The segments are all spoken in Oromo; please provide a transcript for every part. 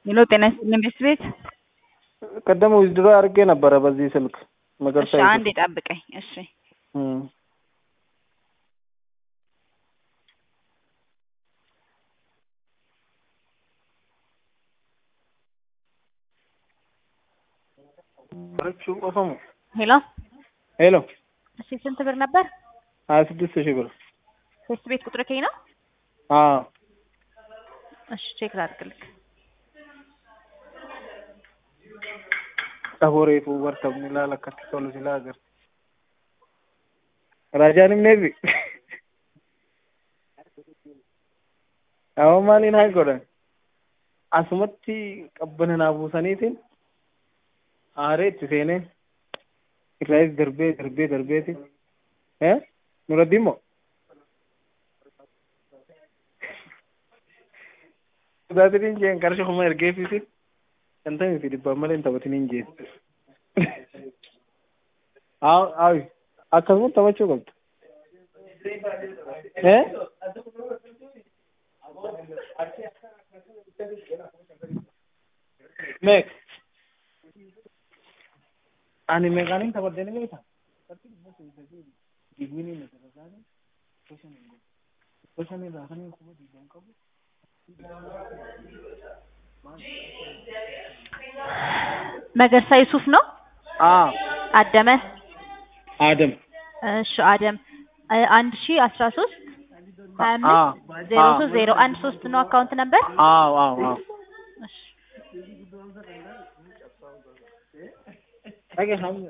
ሄሎ ጤና ይስጥልኝ ቤት ቤት ቀደም ዊዝድሮ አድርጌ ነበረ በዚህ ስልክ መገርሳ እሺ ይዞ። አንዴ ጠብቀኝ እሺ እም። በረችው ቆፈሙ ሄሎ ሄሎ እሺ ስንት ብር ነበር ሀያ ስድስት ሺህ ብር ቤት ቤት ቁጥር ከኝ ነው አዎ እሺ ቼክ ላድርግልክ Saboreefu bartabni ilaala akkatti tolu silaa agar. Raajaan himneefi. Amma maaliin haa godhan? Asumatti qabbana naa buusaniitiin aaree itti seenee irraayis darbee darbee darbeeti. Eh? Nuraddiin moo? Dhugaatiin jeen qarshii kuma ergeefiisin. shantamii fi dhibbaan malee hin taphatiniin jeen. Aawi akkasuma taphachuu qabdu. Eh? Meeq? Ani meeqaaniin taphadhee ni beektaa? Digwiniin na taphataa Gosa irraa kan hin quba diidan qabu. መገርሳ ዩሱፍ ነው አዎ አደመ አደም እሺ አደም አ- አንድ ሺ አስራ ሶስት ሀያ አዎ አምስት ዜሮ ሶስት ዜሮ አንድ ሶስት ነው አካውንት ነበር አዎ አዎ አዎ እሺ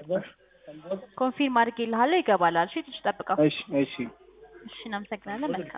ኮንፊርም አድርጌልሃለሁ ይገባል እሺ ትንሽ ጠብቀው እሺ እሺ እሺ እናመሰግናለን መልካም